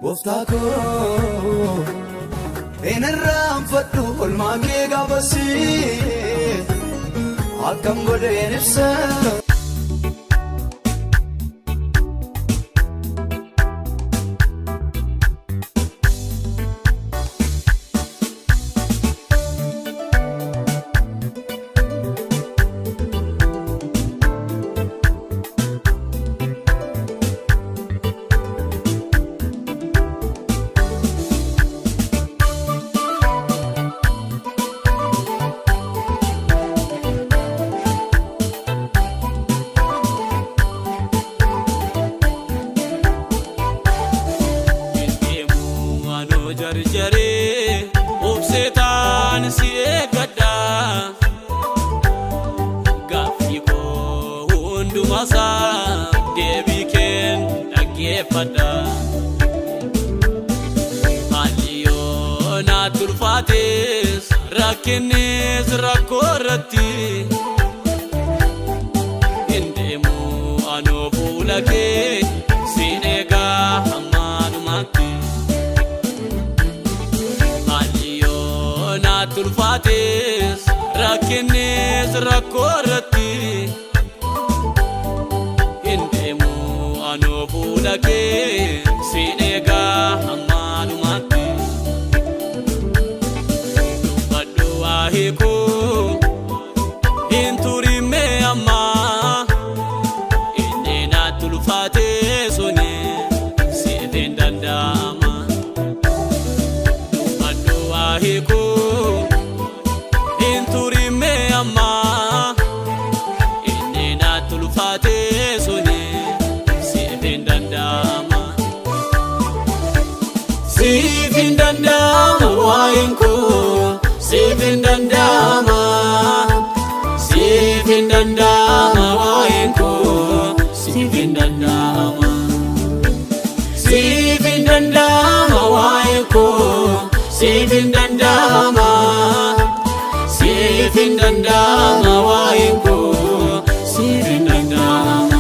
gooftaa koo hin irraanfadhu olmaa kee gaafasii akkam godheen ibsa. jarjaree obseetaan si eeggadha gaaffii koo hundumasaa deebii keen dhaggeeffadha haalli yoo naatti ulfaates rakkinnis rakkoo irratti hin deemu anoo fuula kee siin eegaa hammaanumaatti. naatti ulfaates rakkinnis rakkoo irratti hin deemu anoo fuula kee siin eegaa hammaanumaatti dubbadhu waa hiikuu hin turimmee ammaa inni naatti ulfaatee suni siif hin danda'ama dubbadhu waa hiikuu. ammaa inni naatti ulfaatee suni siif hin danda'ama. Siif hin danda'ama waa'een koo siif hin danda'ama. Siif hin danda'ama waa'een koo siif hin danda'ama. Siif hin danda'ama waa'een koo siif hin danda'ama. siif hin danda'ama waa'een koo siif hin danda'ama.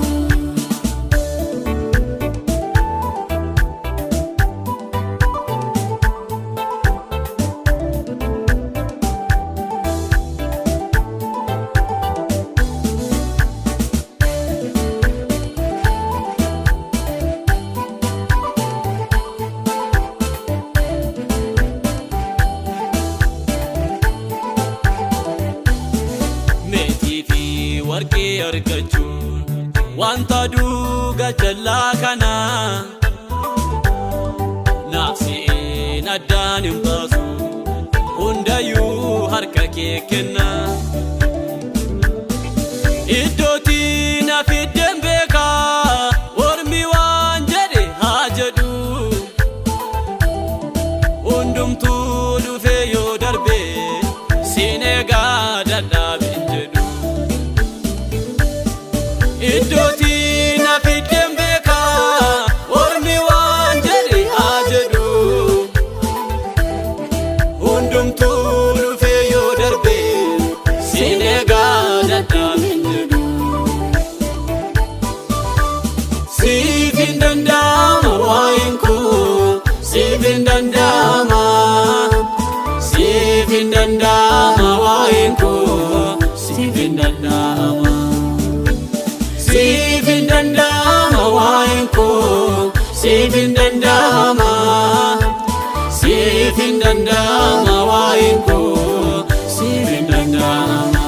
warqee argachuun wanta duuga jallaa kana naafsi'een addaan hin baasu hundayyuu harka kee kenna iddootti na fiddeen beekaa ormi waan jedhe haa jedhu hundumtuu dhufee yoo darbe siin eegaa dadhaabeen jedhu. iddootti na fiddeen beekaa ormi waan jedhe haa jedhu hundumtuu dhufee yoo darbe siin eegaa dadhaabeen jedhu. Siif hin danda'ama waa'een koo siif hin danda'ama siif hin danda'ama waa'een koo siif hin danda'ama. siif hin danda'ama waa'een koo siif hin danda'ama siif hin danda'ama waa'een koo siif hin danda'ama.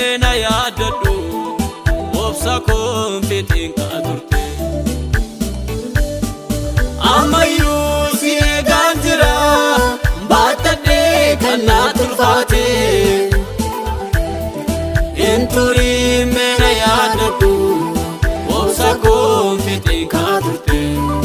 meena yaadadhu obsa koon fixiin kaa turte ammayyuu si eegaan jira baattadhee kan naa tulfaate hin turii meena yaadadhu obsa koon fixiin kaa turte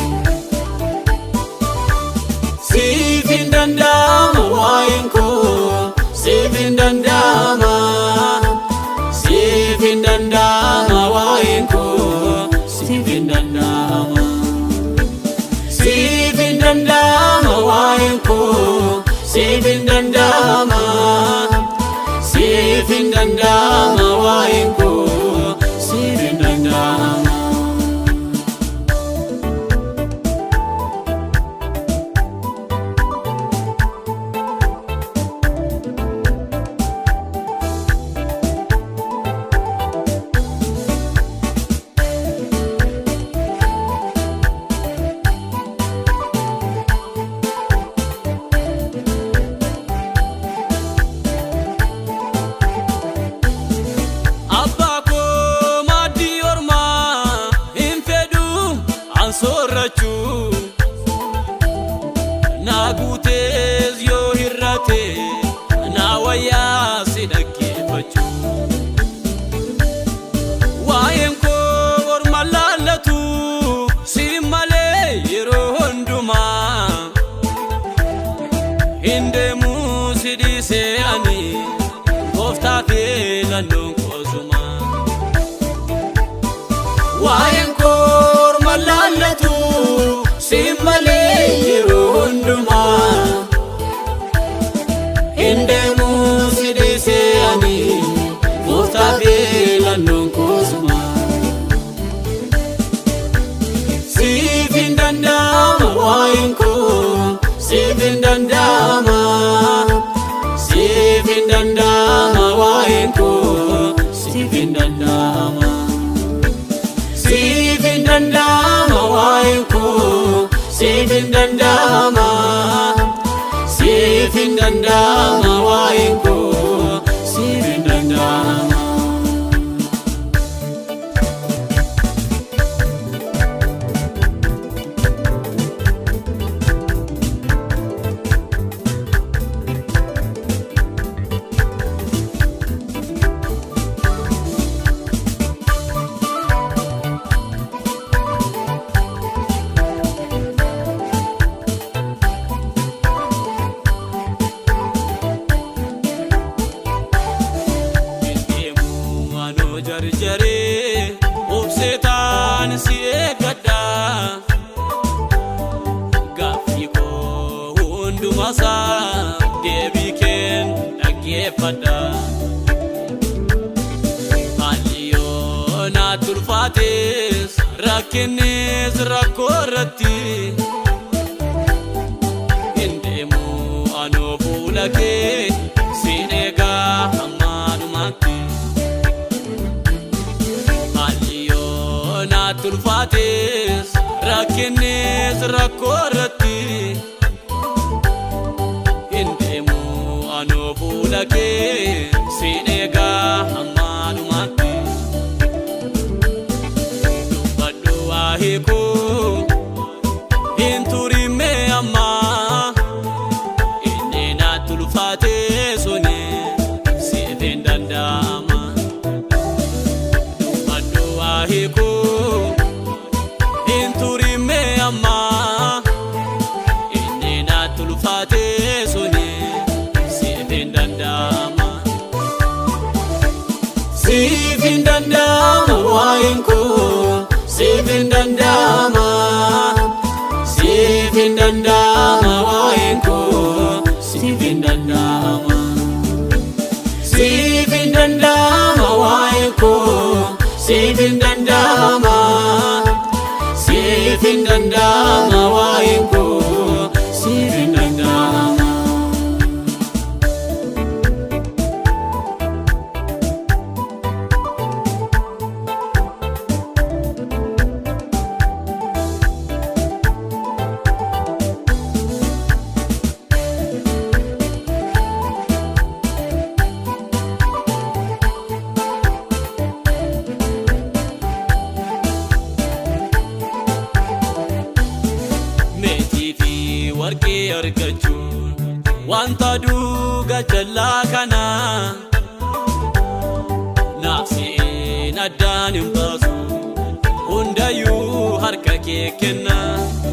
siif hin danda'ama waa'een koo siif hin danda'ama siif hin danda'ama waa'een koo siif hin danda'ama siif hin danda'ama waa'een koo siif hin danda'ama siif hin danda'ama waa'een koo siif hin danda'ama. Abbaa koo maaddii ormaa hin fedhu an soorrachuu naa guutees yoo hirrate naa wayyaa si dhaggeeffachuu waa'een koo orma laallatu si malee yeroo hundumaa hin deemuu si dhiisee ani gooftaa fi lannoon koosuma. Waa'een koo orma laallatu si malee yeroo hundumaa hin deemuu si dhiisee ani gooftaa fi lannoon koosuma. Siif hin danda'ama waa'een koo siif hin danda'ama siif hin danda'ama waa'een koo siif hin danda'ama siif hin danda'ama waa'een koo siif hin danda'ama siif hin danda'ama waa'een koo siif hin danda'ama. Deemu anoo jarjaree obseetaan si eeggadha. Gaaffii koo hundumasaa deebii keen dhaggeeffadha. Haalli yoo naa tulfaates rakkinnis rakkoo irratti. Hin deemu anoo fuula kee siin eegaa hammaanumaatti. Haalli yoo naa tulfaates rakkinnis rakkoo irratti. Hin deemu anoo fuula kee siin eegaa hammaanumaatti. Dubbadhu waa hiikuu hin turimee ammaa. Inni na tulfaate suni siif hin danda'ama. Dubbadhu waa hiikuu hin turime amma. Inni na tulfaate suni siif hin danda'ama. Siif hin danda'ama waa'een koo siif hin danda'ama. Siif hin danda'ama waa'een koo siif hin danda'ama. Siif hin danda'ama waa'een koo siif hin danda'ama. Siif hin danda'ama waa'een koo siif hin danda'ama. wanta duuga jallaa kana naafsiin addaan hin baasu hundayyuu harka kee kenna